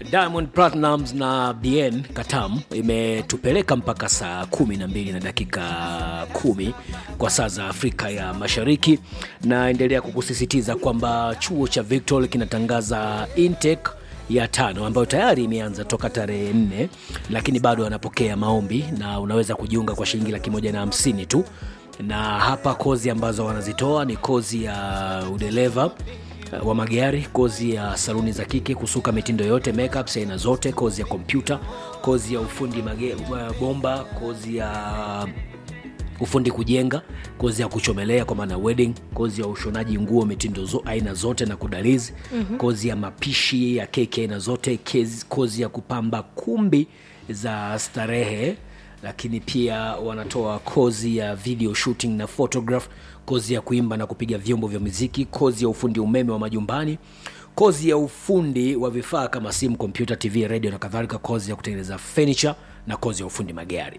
Diamond Platnumz na Bien Katam imetupeleka mpaka saa kumi na mbili na dakika kumi kwa saa za Afrika ya Mashariki. Naendelea kukusisitiza kwamba chuo cha Victor kinatangaza intake ya tano ambayo tayari imeanza toka tarehe nne, lakini bado wanapokea maombi na unaweza kujiunga kwa shilingi laki moja na hamsini tu. Na hapa kozi ambazo wanazitoa ni kozi ya udereva wa magari, kozi ya saluni za kike, kusuka mitindo yote, makeup aina zote, kozi ya kompyuta, kozi ya ufundi mage, bomba, kozi ya ufundi kujenga, kozi ya kuchomelea kwa maana wedding, kozi ya ushonaji nguo mitindo zo, aina zote na kudalizi mm-hmm. kozi ya mapishi ya keki aina zote, kezi, kozi ya kupamba kumbi za starehe lakini pia wanatoa kozi ya video shooting na photograph, kozi ya kuimba na kupiga vyombo vya muziki, kozi ya ufundi umeme wa majumbani, kozi ya ufundi wa vifaa kama simu, kompyuta, TV, radio na kadhalika, kozi ya kutengeneza furniture na kozi ya ufundi magari.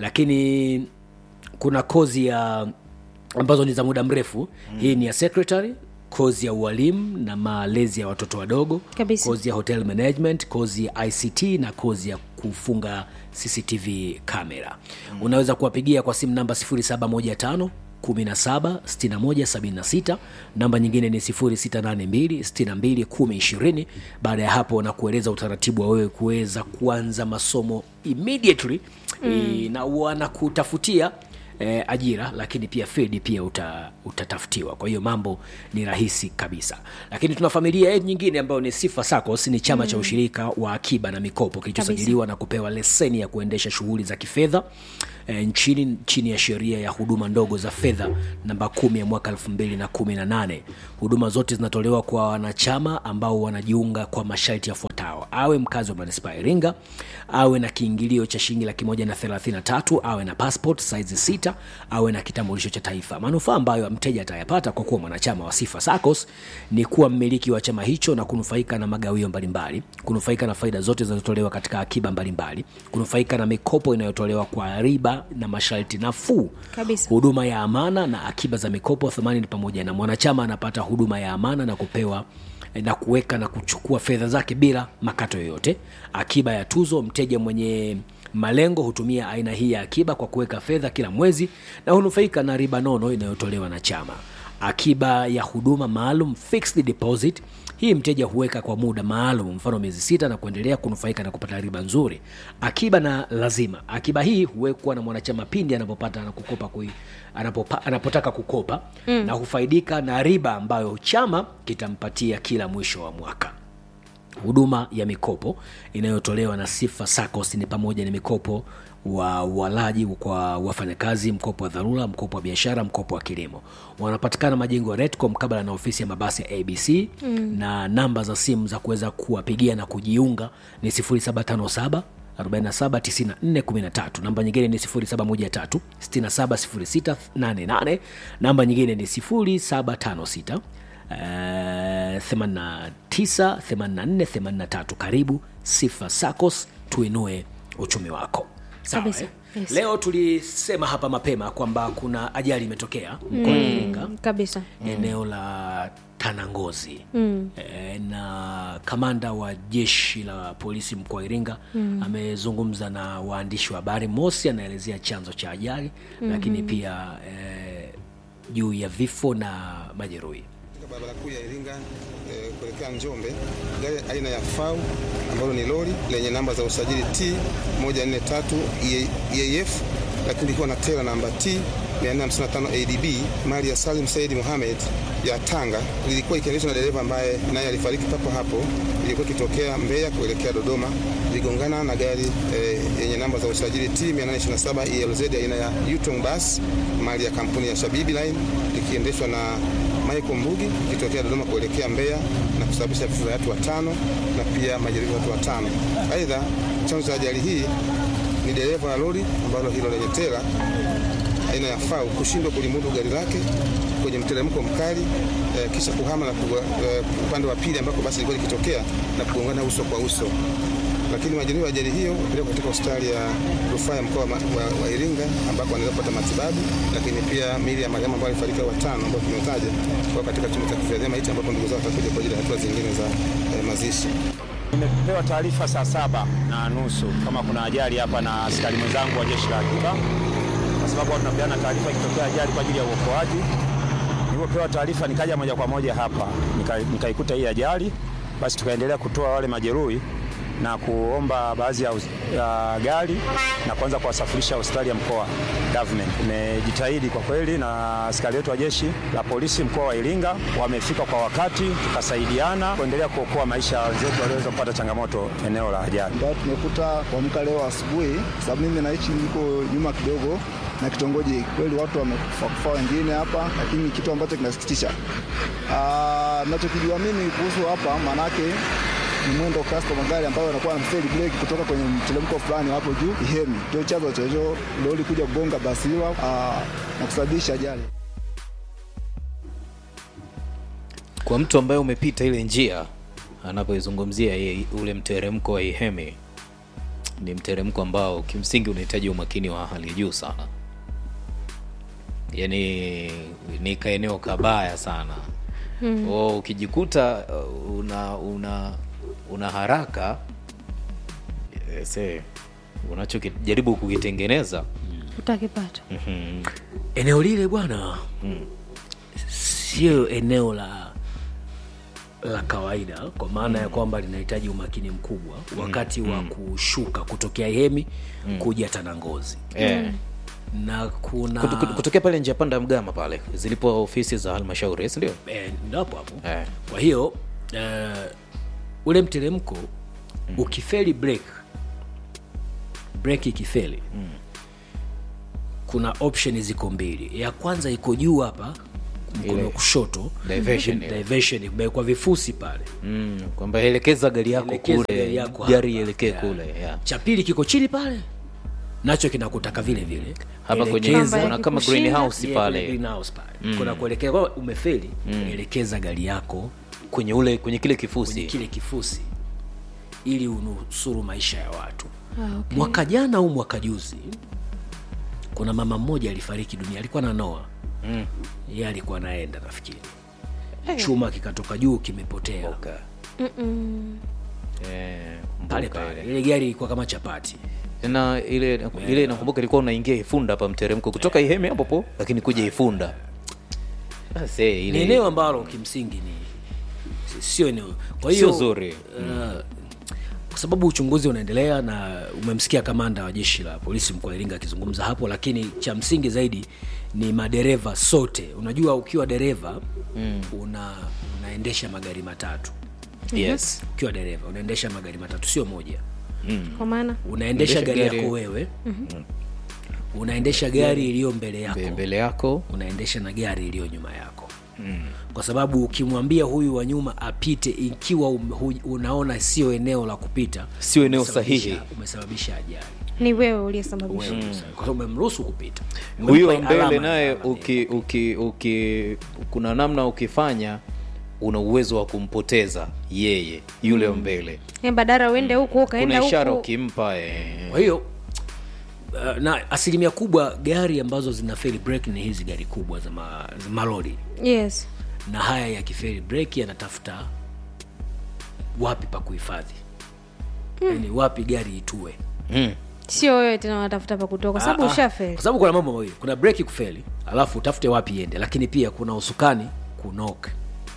Lakini kuna kozi ya ambazo ni za muda mrefu mm. Hii ni ya secretary, kozi ya ualimu na malezi ya watoto wadogo, Kabisa. kozi ya hotel management, kozi ya ICT na kozi ya kufunga CCTV kamera. Mm. Unaweza kuwapigia kwa simu namba 0715 17 61 76. Namba nyingine ni 0682 62 10 20. Baada ya hapo na kueleza utaratibu wa wewe kuweza kuanza masomo immediately mm. na wanakutafutia eh, ajira lakini pia field pia uta, utatafutiwa kwa hiyo mambo ni rahisi kabisa lakini tuna familia yetu nyingine ambayo ni sifa sacos ni chama mm. cha ushirika wa akiba na mikopo kilichosajiliwa na kupewa leseni ya kuendesha shughuli za kifedha e, nchini chini ya sheria ya huduma ndogo za fedha namba kumi ya mwaka 2018 huduma zote zinatolewa kwa wanachama ambao wanajiunga kwa masharti yafuatayo awe mkazi wa manispaa ya iringa awe na kiingilio cha shilingi laki moja na thelathini na tatu awe na passport size sita awe na kitambulisho cha taifa manufaa ambayo mteja atayapata kwa kuwa mwanachama wa sifa sacos ni kuwa mmiliki wa chama hicho na kunufaika na magawio mbalimbali kunufaika na faida zote zinazotolewa katika akiba mbalimbali kunufaika na mikopo inayotolewa kwa riba na masharti nafuu Kabisa. huduma ya amana na akiba za mikopo thamani ni pamoja na mwanachama anapata huduma ya amana na kupewa na kuweka na kuchukua fedha zake bila makato yoyote akiba ya tuzo mteja mwenye malengo hutumia aina hii ya akiba kwa kuweka fedha kila mwezi na hunufaika na riba nono inayotolewa na chama akiba ya huduma maalum fixed deposit hii mteja huweka kwa muda maalum mfano miezi sita na kuendelea kunufaika na kupata riba nzuri akiba na lazima akiba hii huwekwa na mwanachama pindi anapopata na kukopa kui, anapopa, anapotaka kukopa mm. na hufaidika na riba ambayo chama kitampatia kila mwisho wa mwaka huduma ya mikopo inayotolewa na sifa sacos ni pamoja na mikopo wa walaji kwa wafanyakazi mkopo wa dharura mkopo wa biashara mkopo wa kilimo wanapatikana majengo ya retco mkabala na ofisi ya mabasi ya abc mm. na namba za simu za kuweza kuwapigia na kujiunga ni 0757 479413 namba nyingine ni 0713 670688 namba nyingine ni 0756 Uh, 89 84 83 karibu sifa sacos tuinue uchumi wako Sawa, Kabisa, eh? yes. leo tulisema hapa mapema kwamba kuna ajali imetokea mkoani iringa kabisa eneo la tanangozi mm. e, na kamanda wa jeshi la polisi mkoa wa iringa mm. amezungumza na waandishi wa habari mosi anaelezea chanzo cha ajali mm-hmm. lakini pia e, juu ya vifo na majeruhi Katika barabara kuu ya Iringa eh, kuelekea Njombe, gari aina ya FAU ambalo ni lori lenye namba za usajili T 143 EAF lakini likiwa na tela namba T 455 ADB mali ya Salim Said Mohamed ya Tanga lilikuwa ikiendeshwa na dereva ambaye naye alifariki papo hapo. Ilikuwa ikitokea Mbeya kuelekea Dodoma, iligongana na gari eh, yenye namba za usajili T 827 ELZ aina ya Yutong Bus mali ya kampuni ya Shabibi Line likiendeshwa na Michael Mbugi ikitokea Dodoma kuelekea Mbeya na kusababisha vifo vya watu watano na pia majeruhi watu watano. Aidha, chanzo cha ajali hii ni dereva wa lori ambalo hilo lenye tela aina ya FAU kushindwa kulimudu gari lake kwenye mteremko mkali eh, kisha kuhama na kuwa, eh, upande wa pili ambako basi ilikuwa likitokea na kugongana uso kwa uso. Lakini majeruhi wa ajali hiyo wapelekwa katika hospitali ya rufaa ya mkoa wa, wa, wa Iringa ambako wanaendelea kupata matibabu, lakini pia miili ya marehemu ambao alifariki watano ambao tumetaja kwa katika chumba cha kuhifadhia maiti ambapo ndugu zao watakuja kwa ajili ya hatua zingine za eh, mazishi. Nimepewa taarifa saa saba na nusu kama kuna ajali hapa na askari mwenzangu wa jeshi la akiba, kwa sababu huwa tunapeana taarifa ikitokea ajali kwa ajili ya uokoaji. Nilipopewa taarifa nikaja moja kwa moja hapa nika- nikaikuta hii ajali, basi tukaendelea kutoa wale majeruhi na kuomba baadhi ya, us- ya gari na kuanza kuwasafirisha hospitali ya mkoa government. Imejitahidi kwa kweli, na askari wetu wa jeshi la polisi mkoa wa Iringa wamefika kwa wakati, tukasaidiana kuendelea kuokoa maisha ya wenzetu walioweza kupata changamoto eneo la ajali. ambayo tumekuta kuamka leo asubuhi, sababu mimi naishi niko nyuma kidogo na kitongoji. Kweli watu wamekufa kufa wengine hapa, lakini kitu ambacho kinasikitisha, Ah, nachokijua mimi kuhusu hapa, maanake ni mwendo kasi wa magari ambayo yanakuwa na mstari breki kutoka kwenye mteremko fulani hapo juu Ihemi, ndio chanzo cha hicho lori kuja kugonga basi hilo ah, na kusababisha ajali. kwa mtu ambaye umepita ile njia anapoizungumzia yeye ule mteremko wa Ihemi ni mteremko ambao kimsingi unahitaji umakini wa hali ya juu sana, yaani ni kaeneo kabaya sana mm. O, ukijikuta uh, una una una haraka eh, se unachojaribu kukitengeneza utakipata mhm, eneo lile bwana sio eneo la la kawaida kwa maana ya kwamba linahitaji umakini mkubwa wakati wa kushuka kutokea hemi kuja tanangozi eh. na kuna Kutu- kutu- kutokea pale njia panda ya Mgama pale zilipo ofisi za halmashauri si ndio? eh, ndo hapo hapo Eh. kwa hiyo eh, ule mteremko ukifeli break break ikifeli kuna option ziko mbili ya kwanza iko juu hapa mkono Ile wa kushoto diversion ile. diversion imewekwa vifusi pale Mm, kwamba elekeza gari yako Elekeza kule gari yako gari hapa. ielekee Yeah. kule yeah. cha pili kiko chini pale nacho kinakutaka vile vile hapa kwenye Elekeza- Kamba kuna kama yakikushinda, greenhouse Yeah, kwenye pale greenhouse pale kuna kuelekea kwa umefeli elekeza gari yako kwenye ule kwenye kile kwenye kifusi kile kifusi ili unusuru maisha ya watu Ah, okay. mwaka jana au mwaka juzi kuna mama mmoja alifariki dunia alikuwa na noa Mm. ye alikuwa anaenda nafikiri chuma kikatoka juu kimepotea Okay. Eh, pale mbuka pale ile. ile gari ilikuwa kama chapati na ile ile nakumbuka ilikuwa unaingia Ifunda hapa mteremko kutoka Ihemi hapo po lakini kuja Ifunda Sasa ni ile eneo ambalo kimsingi ni si- sio eneo kwa Sio hiyo zuri. uh, kwa sababu uchunguzi unaendelea na umemsikia kamanda wa jeshi la polisi mkoa wa Iringa akizungumza hapo, lakini cha msingi zaidi ni madereva sote. Unajua, ukiwa dereva mm. una unaendesha magari matatu. yes Ukiwa dereva unaendesha magari matatu, sio moja. kwa maana Unaendesha Unaendesha gari gari- yako wewe unaendesha gari iliyo mbele yako Mbe- mbele yako unaendesha na gari iliyo nyuma yako mm. kwa sababu ukimwambia huyu wa nyuma apite ikiwa um, hu, unaona sio eneo la kupita Sio eneo umesababisha- sahihi. umesababisha ajali ni wewe uliyesababisha Wewe umesababisha. kwa sababu umemruhusu kupita huyo wa Umempa alama mbele ya naye alama uki, uki, uki, kuna namna ukifanya una uwezo wa kumpoteza yeye yule wa mbele Eh, badala uende huku ukaenda kuna ishara huku ukimpa eh. kwa hiyo uh, na asilimia kubwa gari ambazo zina fail brake ni hizi gari kubwa za, ma, za malori yes na haya yakifeli breki yanatafuta wapi pa kuhifadhi mm. yani wapi gari itue mm. sio wewe tena unatafuta pa kutoka kwa sababu Ah, ah. ushafeli kwa sababu kuna mambo mawili kuna breki kufeli alafu utafute wapi iende lakini pia kuna usukani kunoka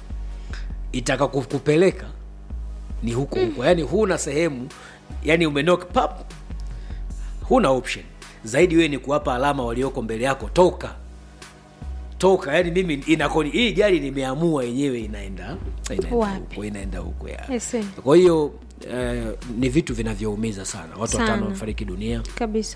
itaka ku- kupeleka ni huko huko yani huna sehemu yani umenoka pap huna option zaidi wewe ni kuwapa alama walioko mbele yako toka toka yani mimi inakoni hii gari nimeamua yenyewe inaenda inaenda Wapi? huko inaenda huko ya Yes, eh. kwa hiyo eh, ni vitu vinavyoumiza sana watu Sana. watano wamefariki dunia kabisa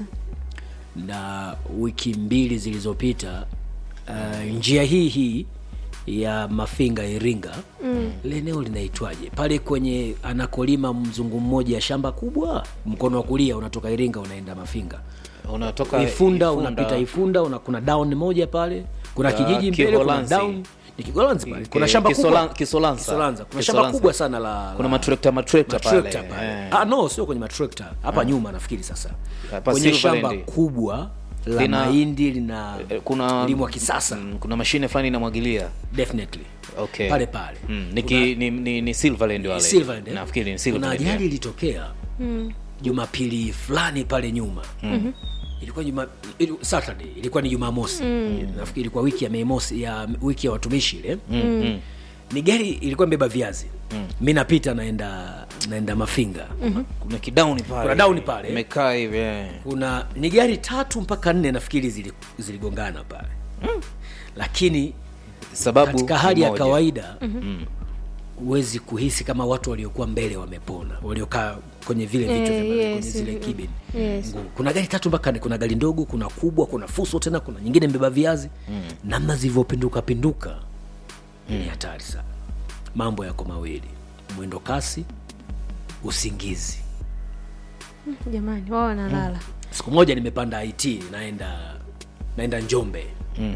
na wiki mbili zilizopita uh, njia hii hii ya mafinga iringa mm. leneo linaitwaje pale kwenye anakolima mzungu mmoja shamba kubwa mkono wa kulia unatoka iringa unaenda mafinga unatoka ifunda, unapita ifunda una, kuna down moja pale kuna Ya, kijiji mbele kuna Kiholanzi. down ni kigolanzi pale kuna Ki- shamba Kisolan- kubwa Kisolanza. Kisolanza. kuna Kisolanza. shamba kubwa sana la kuna la- matrekta matrekta matrekta pale pale eh. ah, no sio kwenye matrekta hapa nyuma nafikiri sasa Hapa kwenye Silverland. shamba kubwa la Lina- mahindi lina Eh, kuna limwa kisasa mm, kuna mashine fulani inamwagilia definitely okay. pale pale mm, ni, ki, ni, ni, ni Silverland wale Silverland, eh? nafikiri ni kuna Silverland ajali yeah. ilitokea jumapili fulani pale nyuma ilikuwa juma ili, saturday ilikuwa ni jumamosi nafikiri ilikuwa wiki ya Mei Mosi ya wiki ya watumishi ile mm. ni gari ilikuwa imebeba viazi mi napita naenda naenda mafinga kuna kidauni pale Kuna down pale. imekaa hivi eh. kuna ni gari tatu mpaka nne nafikiri zili- ziligongana pale lakini sababu katika hali ya moja. kawaida huwezi kuhisi kama watu waliokuwa mbele wamepona waliokaa kwenye vile vichwa Eh, vya yes, kwenye zile mm, kibin yes. Ngumu. kuna gari tatu mpaka nne kuna gari ndogo kuna kubwa kuna fuso tena kuna nyingine mbeba viazi namna zilivyopinduka pinduka ni hatari sana mambo yako mawili mwendo kasi usingizi jamani wao wanalala siku moja nimepanda it naenda naenda njombe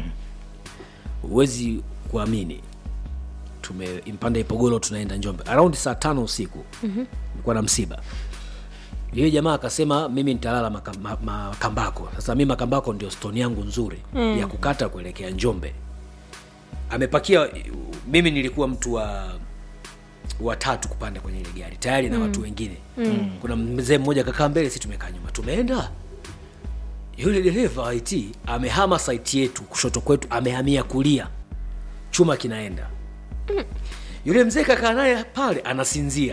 huwezi kuamini tumempanda ipogolo tunaenda njombe around saa tano usiku nilikuwa na msiba yule jamaa akasema mimi nitalala maka- ma- makambako sasa mi makambako ndio stoni yangu nzuri mm. ya kukata kuelekea njombe amepakia mimi nilikuwa mtu wa watatu kupanda kwenye ile gari tayari na watu wengine mm. kuna mzee mmoja kakaa mbele si tumekaa nyuma tumeenda yule dereva wa it amehama saiti yetu kushoto kwetu amehamia kulia chuma kinaenda yule mzee kakaa naye pale anasinzia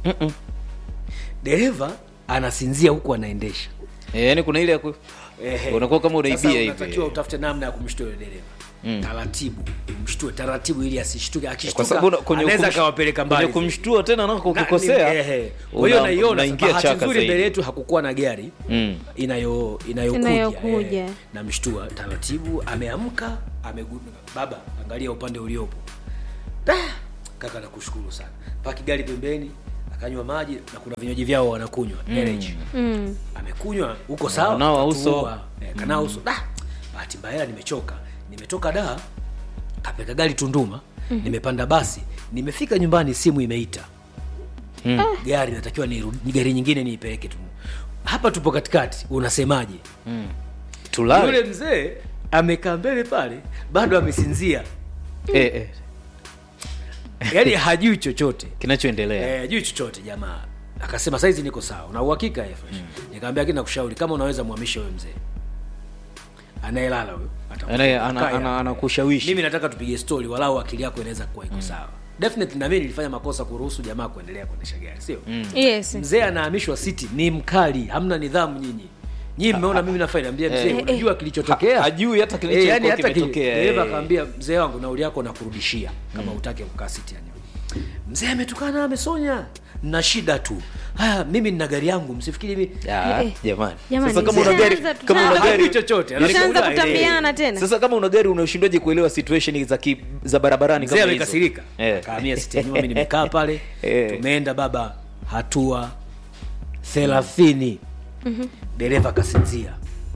dereva anasinzia huku anaendesha eh, yani kuna ile ya ku... Ehe. unakuwa kama Sasa unaibia hivi unatakiwa utafute namna ya kumshtua yule dereva mm. taratibu mshtue taratibu ili asishtuke kwa akishtuka sababu una- kwenye anaweza kumsh- akawapeleka mbali kwenye kumshtua tena nako Na- ukikosea ni- ehe. kwa hiyo una- naiona unaingia bahati chaka nzuri mbele zaidi yetu hakukuwa na gari Mm. inayo inayokuja Inayokuja. eh, namshtua taratibu ameamka amegu baba angalia upande uliopo Da! kaka nakushukuru sana paki gari pembeni akanywa maji na kuna vinywaji vyao wanakunywa energy mm. amekunywa huko sawa Kanao uso. katuua. eh, kanao uso da bahati mbaya nimechoka nimetoka da kapeka gari tunduma nimepanda basi nimefika nyumbani simu imeita Mm. gari natakiwa ni gari nyingine niipeleke tu hapa tupo katikati unasemaje tulale yule mzee amekaa mbele pale bado amesinzia eh, eh. yaani hajui chochote kinachoendelea Eh, hajui chochote jamaa akasema saizi niko sawa na uhakika eh, fresh nikamwambia kina kushauri kama unaweza mwamishe huyo mzee anayelala huyo atakuwa- Anaye- ana- Kaya. ana- anakushawishi. mimi nataka tupige story walau akili yako inaweza kuwa iko sawa definitely na mimi nilifanya makosa kuruhusu jamaa kuendelea kuendesha gari sio yes mzee anahamishwa city ni mkali hamna nidhamu nyinyi nyii mmeona mimi nafai naambia mzee eh, unajua kilichotokea Ha- hajui hata Eh, kilichokuwa yani hata ki- kimetokea, dereva eh. akaambia mzee wangu nauli yako nakurudishia kama utake kukaa siti ya nyuma mzee ametukana amesonya na shida tu haya mimi nina gari yangu msifikiri mimi Ah, Eh, eh. jamani Jamani, sasa kama una tushaanza- gari kama una tushaanza- gari hajui chochote tushaanza Anakuuliza, kutambiana eh, tena sasa kama una gari unashindwaje kuelewa situation za ki, za barabarani mzee kama hizo? amekasirika Eh. kaamia siti ya nyuma mimi nimekaa pale Eh. tumeenda baba hatua thelathini dereva kasinzia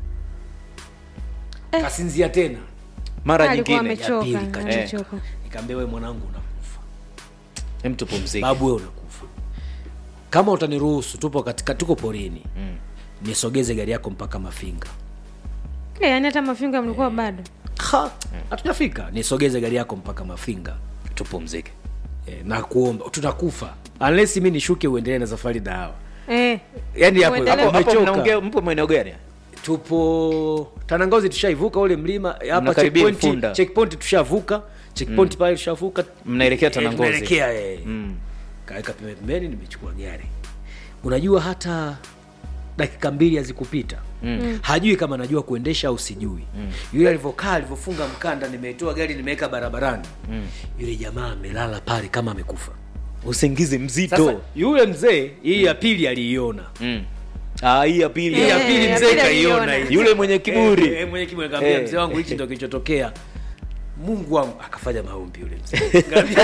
kasinzia tena mara alikuwa nyingine ya pili amechoka kachoka. amechoka nikaambia we mwanangu unakufa hem tupumzike babu we unakufa kama utaniruhusu tupo katika tuko porini mm. nisogeze gari yako mpaka mafinga Eh, yaani hata mafinga mlikuwa bado Ha, hatujafika nisogeze gari yako mpaka mafinga tupumzike e, na kuomba tutakufa unless mi nishuke uendelee na safari na hawa eh. yaani hapo Uendelee. hapo hapo umechoka. mnaongea mpo maeneo gani tupo tanangozi tushaivuka ule mlima hapa Mnakaribia checkpoint Mfunda. checkpoint tushavuka checkpoint pale tushavuka Mnaelekea Eh, Tanangozi. tunaelekea eh. Mm. kaweka pembeni pembeni nimechukua gari unajua hata dakika mbili hazikupita mm. hajui kama najua kuendesha au sijui mm. yule alivyokaa alivyofunga mkanda nimetoa gari nimeweka barabarani mm. yule jamaa amelala pale kama amekufa usingizi sasa mzito yule mzee hii ya pili aliiona Mm. Ah, hii ya pili hii ya Eh, pili ya mzee pili kaiona aliiona. hii. Yule mwenye kiburi. Eh, eh, mwenye kiburi kaambia Eh. mzee wangu hichi ndo kilichotokea mungu wangu akafanya maombi yule mzee Kaambia-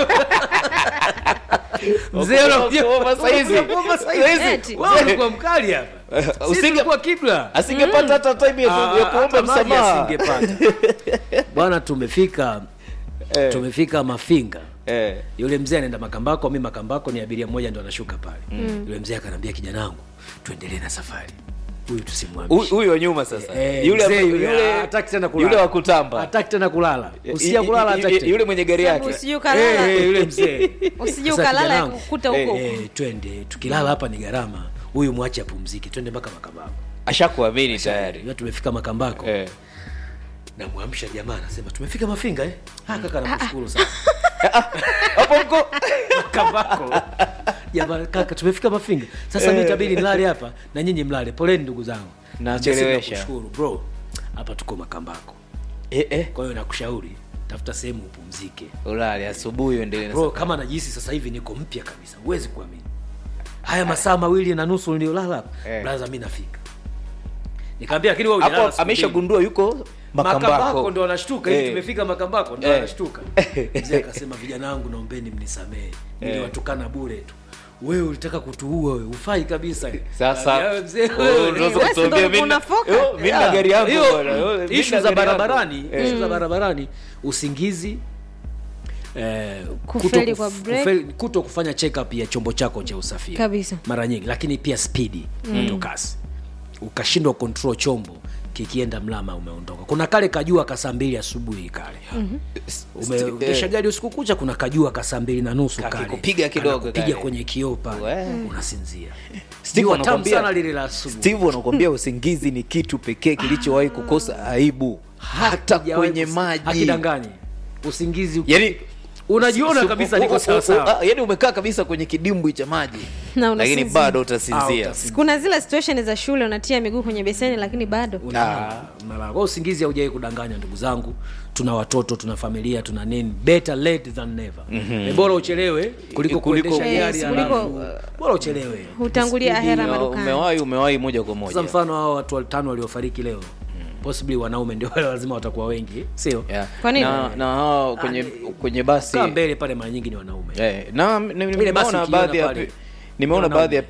mzee unakuja Kuomba saizi. kuomba saizi. Eti. Wewe ulikuwa mkali hapa Usinge- Sisi tulikuwa kibla asingepata hata time ya, ku- ya Ah, kuomba hata maji msamaha asingepata. bwana tumefika Eh. tumefika mafinga Eh. yule mzee anaenda makambako mi makambako ni abiria mmoja ndo anashuka pale mm. yule mzee akanaambia kijana wangu tuendelee na safari huyu tusimwambie Huyu- huyu wa nyuma sasa Eh, yule mzee ambaye- yule, yule- hataki tena kulala. yule wa kutamba hataki tena kulala Y- usia y- kulala y- hataki y- tena. yule mwenye gari yake usije ukalala Eh, eh, yule mzee usije Sasa ukalala kijana kukuta huko huko. Eh, twende tukilala hapa ni gharama huyu mwache apumzike twende mpaka makambako ashakuamini tayari Ya, tumefika makambako Eh. namwamsha jamaa anasema tumefika mafinga eh? Ah, kaka nakushukuru sana hapo mko makambako jamaa kaka tumefika mafinga sasa mi itabidi nilale hapa na nyinyi mlale poleni ndugu zangu Nachelewesha. Nakushukuru, bro hapa tuko makambako eh, eh. kwa hiyo nakushauri tafuta sehemu upumzike ulale asubuhi uendelee na bro safari. kama najihisi sasa hivi niko mpya kabisa huwezi kuamini haya masaa mawili na nusu niliolala hapa Eh. braza mi nafika nikaambia lakini wewe hujalala hapo siku ameshagundua yuko makambako makambako ndo anashtuka hivi Eh. tumefika makambako ndo Eh. anashtuka mzee akasema vijana wangu naombeni mnisamehe niliwatukana bure tu wewe ulitaka kutuua wewe ufai kabisa sasa Kaambia, "Wewe mzee, wewe wewe, unaweza Wewe kutuambia ndo mimi na- unafoka. Yo, mimi na Yeah. gari yangu Hiyo, bwana. Yo, mimi issue na za gari yangu. barabarani Eh. issue za barabarani usingizi eh, Kufeli kuto kwa kuf- break. kufeli- kuto kufanya check up ya chombo chako cha usafiri Kabisa. mara nyingi lakini pia spidi mm. kasi ukashindwa control chombo kikienda mlama umeondoka kuna kale kajua ka saa mbili asubuhi kale umeendesha gari usiku kucha kuna kajua ka saa mbili na nusu kale Kakikupiga kidogo Kanakupiga kale. kwenye kioo pale We. unasinzia Steve Jua tamu anakwambia- sana lile la asubuhi steve anakwambia usingizi ni kitu pekee kilichowahi kukosa aibu hata Hajawahi kwenye kus- maji hakidanganyi usingizi yani unajiona su- kabisa u- niko u- u- sawasawa u- yani umekaa kabisa kwenye kidimbwi cha maji Na lakini unasinzia. bado Ah, utasinzia utasinzia. kuna zile situation za shule unatia miguu kwenye beseni lakini bado Unalala, unalala. Kwa usingizi haujawai kudanganya ndugu zangu tuna watoto tuna familia tuna nini better late than never mm-hmm. bora uchelewe kuliko Kuliko- kuendesha Yes, gari kuliko, halafu- bora uchelewe hutangulia ahera Ya, madukani umewahi umewahi moja kwa sasa moja mfano hao watu watano waliofariki leo possibly wanaume ndio wale lazima watakuwa wengi sio Yeah. Kwa nini? na, na hao kwenye kwenye basi kaa mbele pale mara nyingi ni wanaume eh, na ni- ni- Ile basi nimeona ukiona baadhi ya pale, nimeona ni baadhi ya